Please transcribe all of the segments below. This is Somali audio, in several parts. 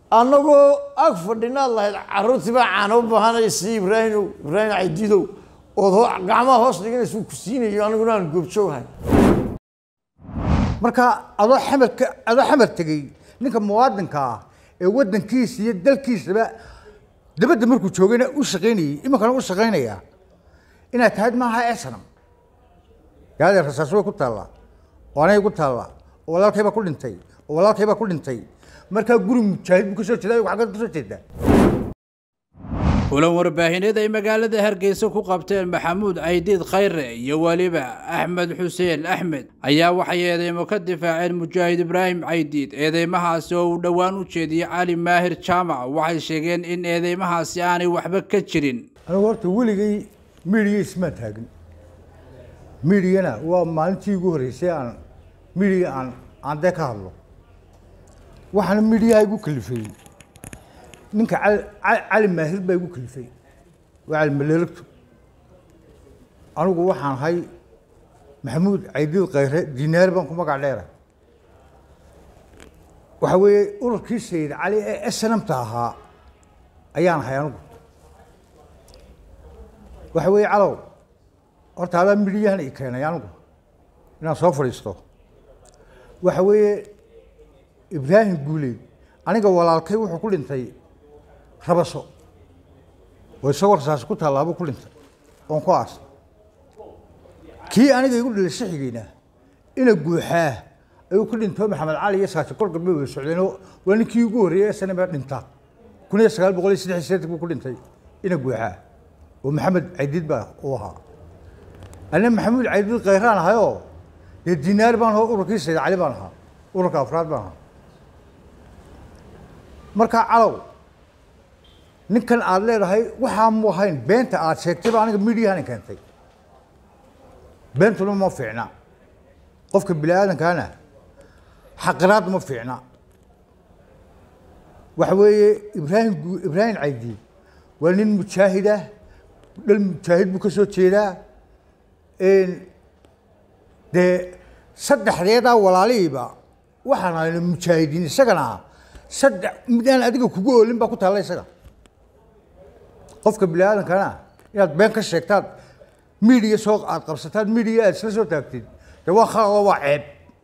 annagoo ag fadhinaad lahayd carruurtii baa caano u baahanaysa ibraahimow ibraahim caydidow ood ho gacmaha hoos dhiganaysa ku siinayo aniguna aan goobjoogahay marka adoo xamarka adoo xamar tegey ninka muwaadinka ah ee waddankiisa iyo dalkiisaba dabadda markuu joogayna u shaqaynayey iminkana u shaqaynaya inaad tahayd maaha esanam yaadee rasaas way ku taallaa oo anay ku taallaa oo walaalkay baa ku dhintay oo walaalkay baa ku dhintay markaa guri mujaahid buu ka soo jeeda ayagu xaggeed ka soo jeedaa kulan warbaahineed ay magaalada hargeysa ku qabteen maxamuud caydiid khayre iyo weliba axmed xuseen axmed ayaa waxay eedeymo ka difaaceen mujaahid ibraahim caydiid eedeymahaasi oo uu dhowaan u jeediyey cali maahir jaamac waxay sheegeen in eedeymahaasi aanay waxba ka jirin anigu horta weligay midiya ismaan taagin midiyana waa maalintii ugu horreysay aan midiya aan aan dee ka hadlo waxaana midiyaha igu kalifeeyey ninka cali cali maahir baa igu kalifay waa cali maleelagto anigu waxaan ahay maxamuud caydiid khayre dinaar baan ku magac dheera waxa weeye ururkii sayid cali ee snamta ahaa ayaan ahay anigu waxa weeye calow horta adaa midhiyahan i keenay anigu inaan soo fadhiisto waxa weeye ibraahim guuleyd aniga walaalkay wuxuu ku dhintay rabaso oo isagoo rasaasi ku tallaabuu ku dhintay oon ku aasay kii aniga igu dhilay shixigeyna ina guuxaa ayuu ku dhinto maxamed cali iyo saasi kor galbeed wada socdeen oo waa ninkii ugu horreeyey sanaba dhinta kun iyo sagaal boqol iyo saddex iyo siddeetan buu ku dhintay ina guuxaa oo maxamed caydiid baa uu ahaa anna maxamuud caydiid khayraan ahayoo dee dinaar baan ahoo ururkii sayid cali baan ahaa ururka afraad baan ahaa markaa calow ninkan aada leedahay waxaa mu ahayn beenta aada sheegtay baa aniga midiyahan keentay beentuna ma fiicna qofka bini aadamkaana xaqiraad ma fiicna waxa weeye ibraahim ibraahim caydi waa nin mujaahid ah dhal mujaahid buu ka soo jeedaa dee saddexdeedaa walaalihiiba waxaan ahayna mujaahidiin isagana saddex mid aan adiga kugu oolin baa ku taalla isaga qofka bini aadamkana inaad been ka sheegtaad midiya soo aad qabsataad midiya aad isla soo taagtid dee waa khalado waa ceeb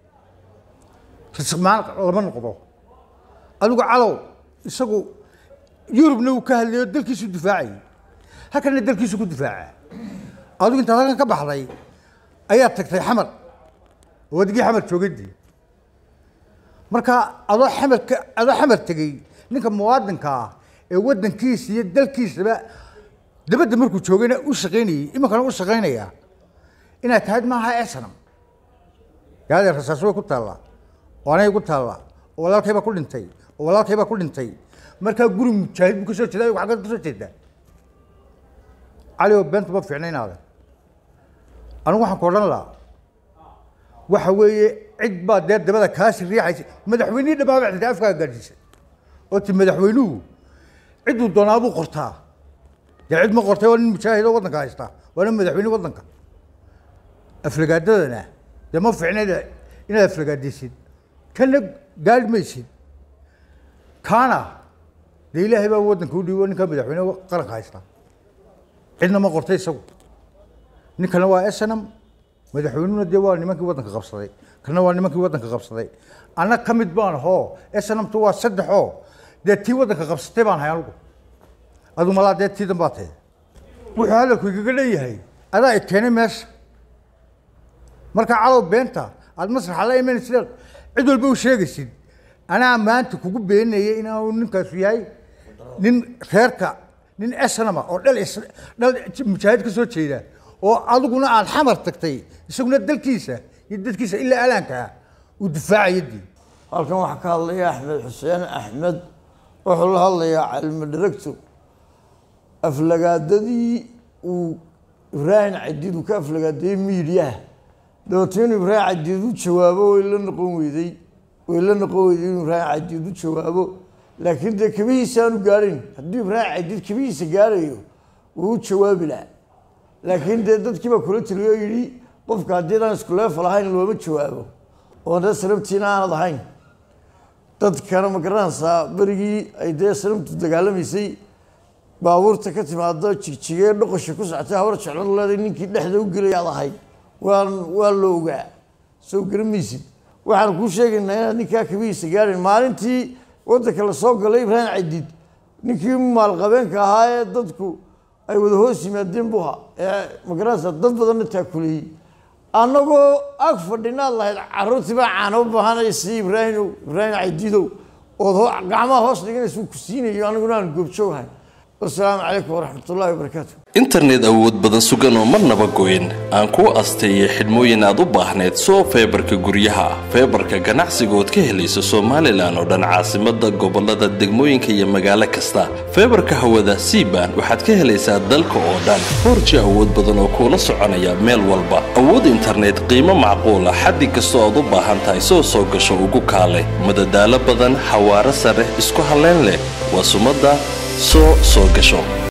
rismaan lama noqdo adigu calow isagu yurubna uu ka hadlayo dalkiisu difaacayay halkana dalkiisu ku difaaca adigu intaad halkan ka baxday ayaad tagtay xamar oo adigii xamar joogadii marka adoo xamarka adoo xamar tegey ninka muwaadinka ah ee waddankiisa iyo dalkiisaba dabadda markuu joogayna u shaqaynayey iminkana u shaqaynaya inaad tahayd maaha esanam yaadee rasaas way ku taallaa oo anay ku taallaa oo walaalkay baa ku dhintay oo walaalkay baa ku dhintay markaa guri mujaahid buu ka soo jeeda ayagu xaggeed ka soo jeedaa cali oo beentu ma fiicna inaade anigu waxaan ku odhan lahaa waxa weeye cid baa dee dabada kaasi riixaysa madaxweynihii dhammaaba xitay afkaa gaadhiisay oo ti madaxweynuhu cidduu doonaa buu qortaa dee cid ma qortay waa nin mujaahid oo waddanka haysta waa nin madaxweyne waddanka aflagaadadana dee ma fiicna inaad aflagaadaysid kana gaadhi maysid kaana dee ilaahay baa waddanka u dhiibo ninka madaxweyne qaranka haysta cidna ma qortay isagu ninkana waa snam madaxweynuhuna dee waa nimankii waddanka qabsaday kana waa nimankii waddanka qabsaday anna ka mid baan ahoo snamtu waa saddexoo dee tii waddanka qabsatay baan ahay anigu adu malaa dee tiidan baa tahay wuxuu hadalku igaga dhan yahay adaa i keenay meesha marka calow beenta aada masraxa la imanaysid cid walba u sheegaysid anaa maanta kugu beenayay inaanu ninkaasu yahay nin reerka nin snama oo dhal dhal mujaahid ka soo jeeda oo adiguna aada xamar tagtay isaguna dalkiisa iyo dadkiisa ilaa alaankaa uu difaacaya dii halkan waxaa ka hadlaya axmed xuseen axmed wuxuu la hadlayaa calimo directo aflagaadadii uu ibraahim cadiid uu ka aflagaadeeyey miidiyaha dabeetna inuu ibraahim cadiid u jawaabo way la noqon weyday way la noqon weyday inuu ibraahim cadiid u jawaabo laakiin dee kabihiisa aanu gaadhayn haddii ibraahim cadiid kabihiisa gaadhayo wuu u jawaabi lahaa laakiin dee dadkii baa kula taliyo oo yidhi qofka haddii daan isku leefal ahayn looma jawaabo oo dee sarabtiina aanad ahayn dadkana ma garanaysaa berigii ay dee sanamtu dagaalamaysay baabuurta ka timaado jigjigee dhoqosha ku socotay hawar jecladu leeday ninkii dhexda u gelayaad ahayd waan waa la ogaa soo garamaysid waxaan kuu sheegaynaa inaad ninkaa kabihiisa gaadhin maalintii waddanka la soo galay ibraahim cadiid ninkii maalqabeenka ahaa ee dadku ay wada hoos yimaadeen buha ee magaranaysa dad badanna taakuleeyey annagoo ag fadhinaad lahayd caruurtii baa caano u baahanaysa ibraahimow ibraahim cadiidow ood gacmaha hoos dhiganaysa uu ku siinayo aniguna aan goobjoogahay wasalaamu calaykum waraxmat ullahi wabarakaatu internet awood badan sugan oo marnaba goyn aan kuu asteeyay xidhmooyin aad u baahneed soo feebarka guryaha feebarka ganacsiga ood ka helayso somalilan oo dhan caasimada gobolada degmooyinka iyo magaalo kasta feebarka hawada cban waxaad ka helaysaa dalka oo dhan foorji awood badan oo kuula soconaya meel walba awood internet qiimo macquula xaddi kastoo aad u baahan tahay soo soo gasho ugu kaale madadaalo badan xawaaro sare isku halleyn leh waa sumadda soo soo gasho